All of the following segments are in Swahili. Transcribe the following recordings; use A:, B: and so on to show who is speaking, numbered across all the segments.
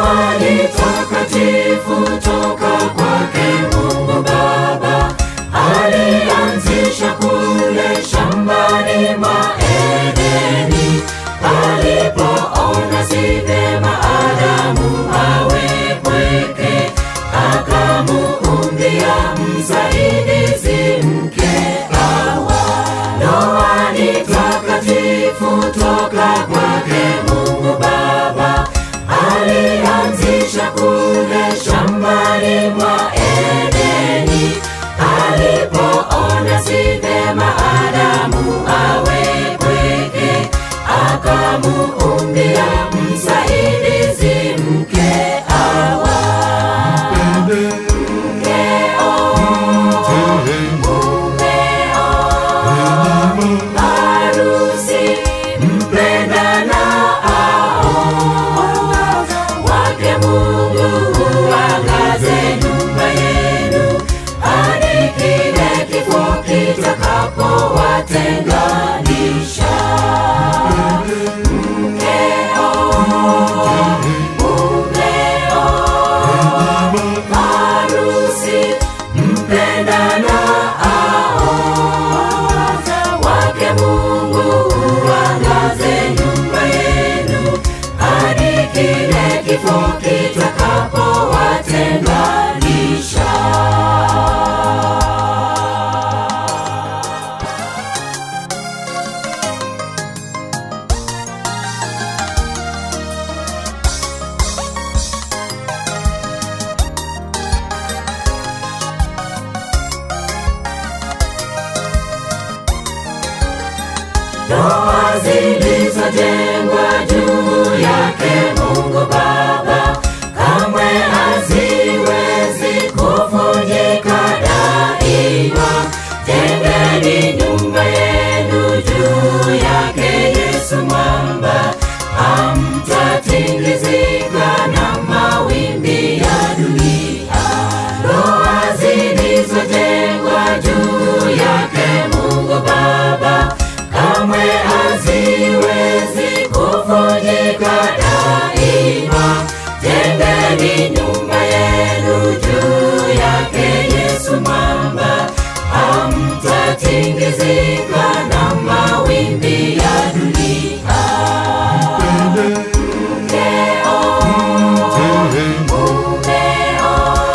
A: Ndoa ni takatifu toka kwake Mungu Baba, alianzisha kule shambani mwa Edeni, alipoona si vyema Adamu awe pweke, akamuumbia msaidizi mke Hawa. Ndoa ni takatifu toka kwake Mungu Baba, alianzisha kule shambani mwa Edeni, alipoona si vyema Adamu awe pweke, akamuumbia msaidizi mke Hawa. Mkeo, mumeo, harusi mpendanao, wake Mungu uangaze nyumba yenu hadi kile kifo kitakapowatenganisha. Mkeo, mumeo, harusi mpendanao, wake Mungu uangaze nyumba yenu hadi kile kifo kitakapowatenganisha. Ndoa zilizojengwa juu yake Mungu Baba kamwe haziwezi kuvunjika daima. Jengeni nyumba yenu juu yake Yesu mwamba, hamtatingizika na mawimbi ya dunia. Ndoa zilizojengwa juu yake Mungu Baba kamwe haziwezi kuvunjika daima. Jengeni nyumba yenu juu yake Yesu mwamba, hamtatingizika na mawimbi ya dunia. Mkeo, mumeo,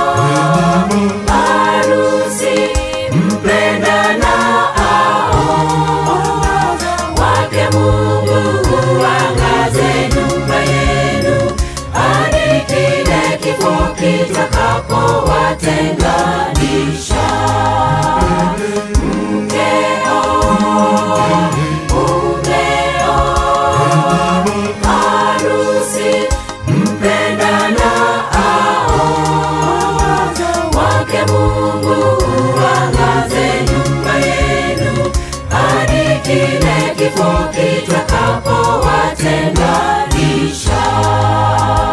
A: harusi mpendanao, wake Mungu uangaze nyumba yenu hadi kile kifo kitakapowatenganisha. Mkeo, mumeo, harusi mpendanao, wake Mungu uangaze nyumba yenu hadi kile kifo kitakapowatenganisha.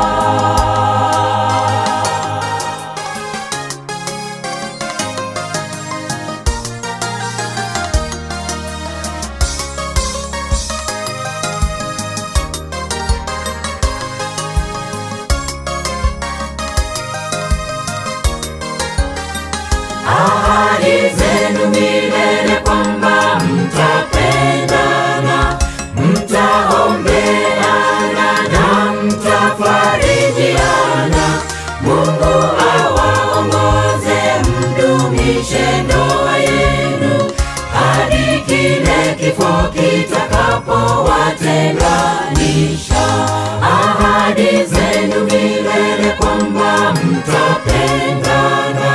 A: ahadi zenu milele kwamba mtapendana, mtaombeana na mtafarijiana. Mungu awaongoze mdumishe ndoa yenu hadi kile kifo kitakapowatenganisha. Ahadi zenu milele kwamba mtapendana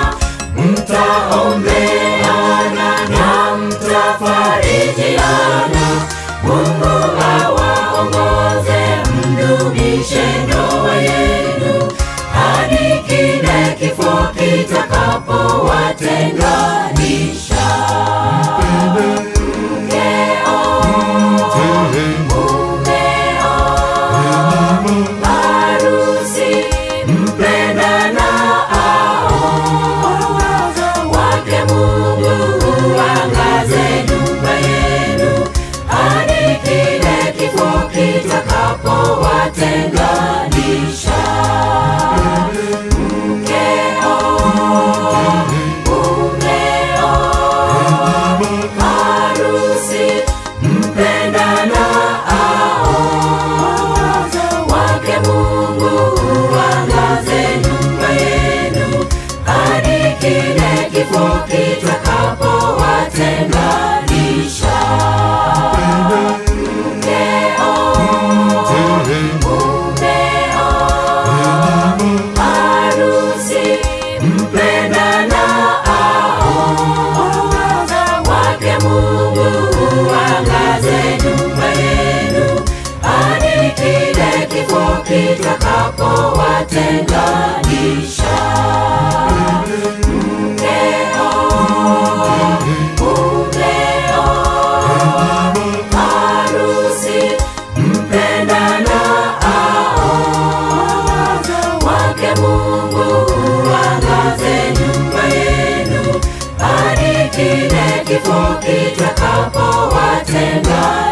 A: mtaombeana na mtafarijiana. Mungu awaongoze mdumishe ndoa yenu hadi kile kifo kitakapowatenganisha. Mkeo, mumeo, harusi mpendanao, wake Mungu uangaze nyumba yenu hadi kile kifo kitakapowatenganisha. kuwatenganisha. Mkeo, mumeo, harusi mpendana wake Mungu uangaze nyumba yenu hadi kile kifo kitakapowatenga